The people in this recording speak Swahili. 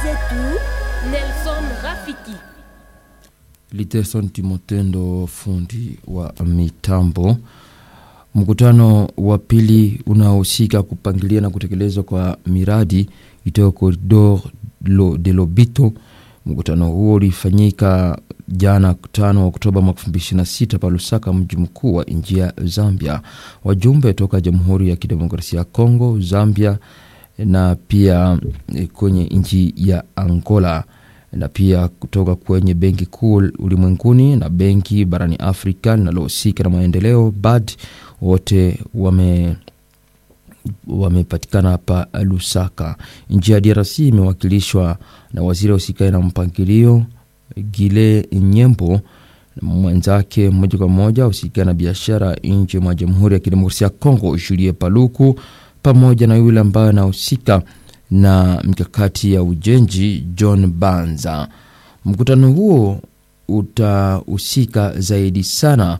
zetu Nelson Rafiki. Liteson Timotendo, fundi wa mitambo. Mkutano wa pili unaohusika kupangilia na kutekelezwa kwa miradi itayo Corridor de Lobito. Mkutano huo ulifanyika jana 5 Oktoba mwaka 2026 pa Lusaka, mji mkuu wa nchi ya Zambia. Wajumbe toka Jamhuri ya Kidemokrasia ya Kongo, Zambia na pia kwenye nchi ya Angola na pia kutoka kwenye benki kuu ulimwenguni na benki barani Afrika linalohusika na maendeleo BAD, wote wame wamepatikana hapa Lusaka. Nchi ya DRC imewakilishwa na waziri wa usikae na mpangilio Gile Nyembo, mwenzake moja kwa moja usikae na biashara nje mwa Jamhuri ya Kidemokrasia ya Kongo Julie Paluku, pamoja na yule ambaye anahusika na mikakati ya ujenzi John Banza. Mkutano huo utahusika zaidi sana